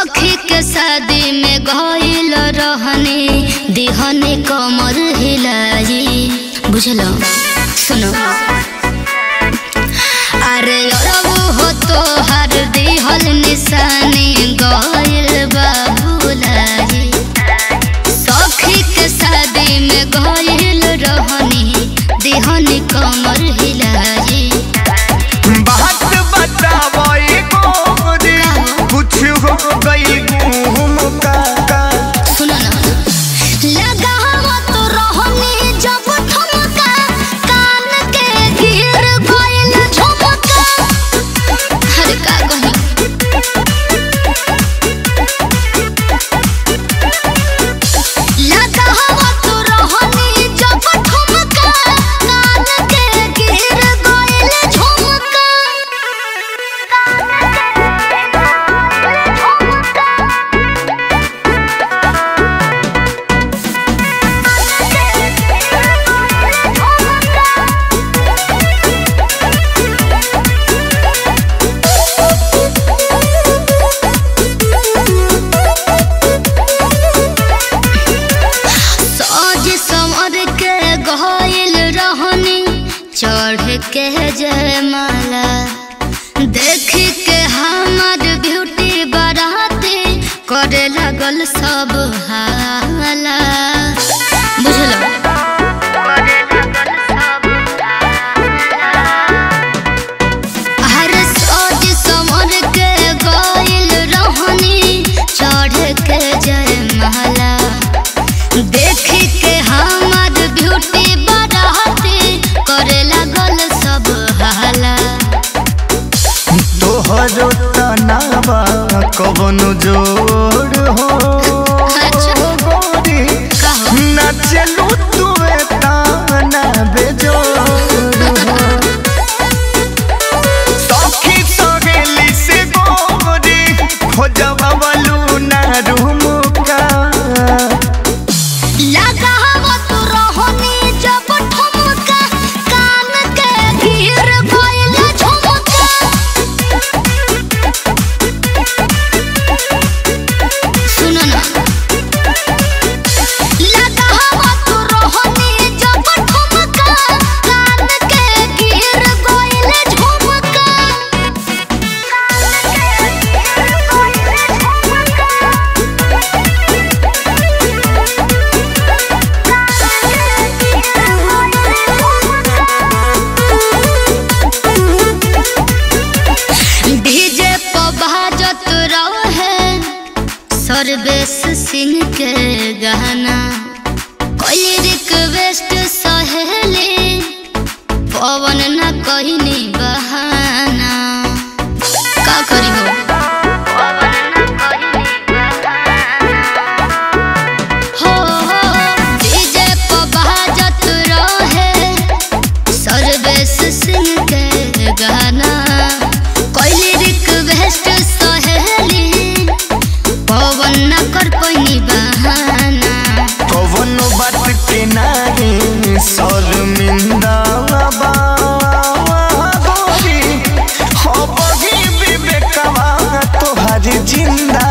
सखी के शादी में गइल रहनी दिहने कमर हिलाई बुझलो सुनो अरे अरबू हो तो हर दिहल निशानी गइल बाबूलाई सखी के शादी में गइल रहनी दिहने कमर हिलाई बात बतावई गोरी कुछ हो गई घूम का का सुनो ना लगावा तो रहनी जब ठुमका कान के गिर गइल झुमका हर का कही लगावा तो रहनी जब ठुमका कान के गिर गइल झुमका सज समर के गइल रहनी चढ़ के जयमाला देख के हमर ब्यूटी बराती करे लगल सब हाला बुझलो हर सज समर के गइल रहनी चढ़ के जयमाला देख के हमर ब्यूटी बढ़ाते करे लगल सब हाला तोहरो तनावा कवनो जोड़ हो अच्छा। गोरी कहो। ना चलू तू ताना बेजोड़ हो सखी सहेली से गोरी खोजवा वालू ना रूम का लगावा तो रहनी जब ठुमका कान के गिर गइल झुमका सुनो ना लगावा तो रहनी जब ठुमका कान के गिर गइल झुमका डीजे पर बाजत रहे सर्वेश सिंह के गाना कोई रिक्वेस्ट सहेली पवन न कहनी बहाना का करी हो हो हो डीजे पर बाजत रहे सर्वेश सिंह के गाना कोई रिक्वेस्ट सहेली पवन न कर पैनी बहाना कवनो बात के नारे शर्मिंदा बा गोरी हो बगी विवेकवा तोहर जिंदा